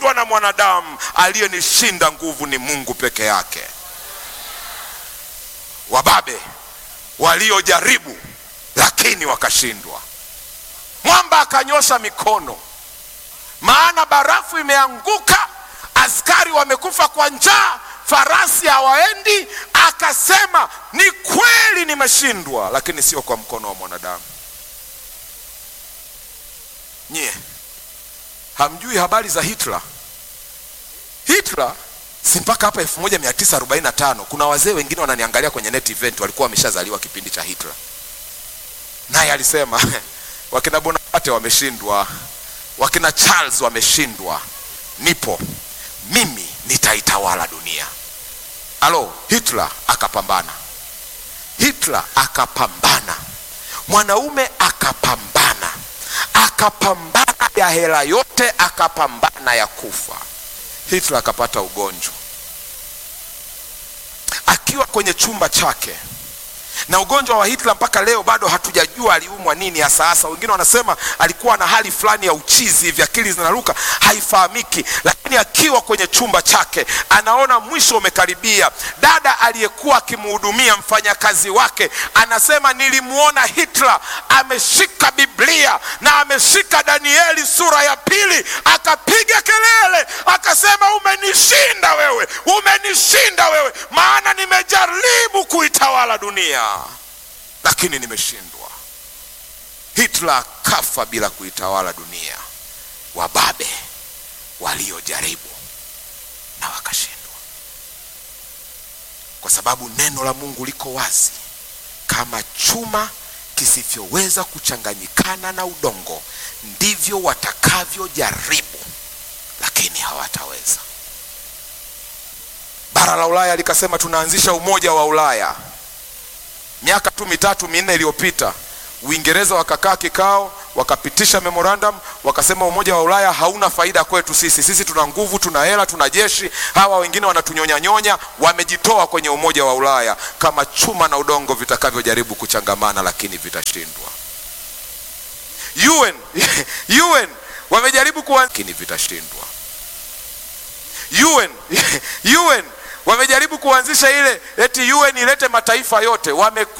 nimeshindwa na mwanadamu, aliyenishinda nguvu ni Mungu peke yake. Wababe waliojaribu lakini wakashindwa. Mwamba akanyosha mikono, maana barafu imeanguka, askari wamekufa kwa njaa, farasi hawaendi. Akasema, ni kweli nimeshindwa, lakini sio kwa mkono wa mwanadamu. Nyie hamjui habari za Hitler? Hitler si mpaka hapa 1945 kuna wazee wengine wananiangalia kwenye net event walikuwa wameshazaliwa kipindi cha Hitler, naye alisema wakina Bonaparte wameshindwa, wakina Charles wameshindwa, nipo mimi nitaitawala dunia. Alo, Hitler akapambana, Hitler akapambana, mwanaume akapambana, akapambana ya hela yote, akapambana ya kufa. Hitler akapata ugonjwa akiwa kwenye chumba chake, na ugonjwa wa Hitler mpaka leo bado hatujajua aliumwa nini hasa hasa. Wengine wanasema alikuwa na hali fulani ya uchizi hivi, akili zinaruka, haifahamiki. Lakini akiwa kwenye chumba chake, anaona mwisho umekaribia. Dada aliyekuwa akimhudumia mfanyakazi wake anasema, nilimwona Hitler ameshika Biblia na ameshika Danieli sura ya pili, akapiga kelele akasema, umenishinda wewe, umenishinda wewe, maana nimejaribu kuitawala dunia lakini nimeshindwa. Hitler kafa bila kuitawala dunia. Wababe waliojaribu na wakashindwa, kwa sababu neno la Mungu liko wazi, kama chuma kisivyoweza kuchanganyikana na udongo, ndivyo watakavyojaribu, lakini hawataweza. Bara la Ulaya likasema tunaanzisha umoja wa Ulaya miaka tu mitatu minne iliyopita Uingereza wakakaa kikao, wakapitisha memorandum, wakasema umoja wa Ulaya hauna faida kwetu sisi. Sisi tuna nguvu, tuna hela, tuna jeshi, hawa wengine wanatunyonyanyonya. Wamejitoa kwenye umoja wa Ulaya kama chuma na udongo vitakavyojaribu kuchangamana, lakini vitashindwa. UN, UN wamejaribu kuwa, lakini vitashindwa. UN, UN wamejaribu kuanzisha ile eti UN ilete mataifa yote wame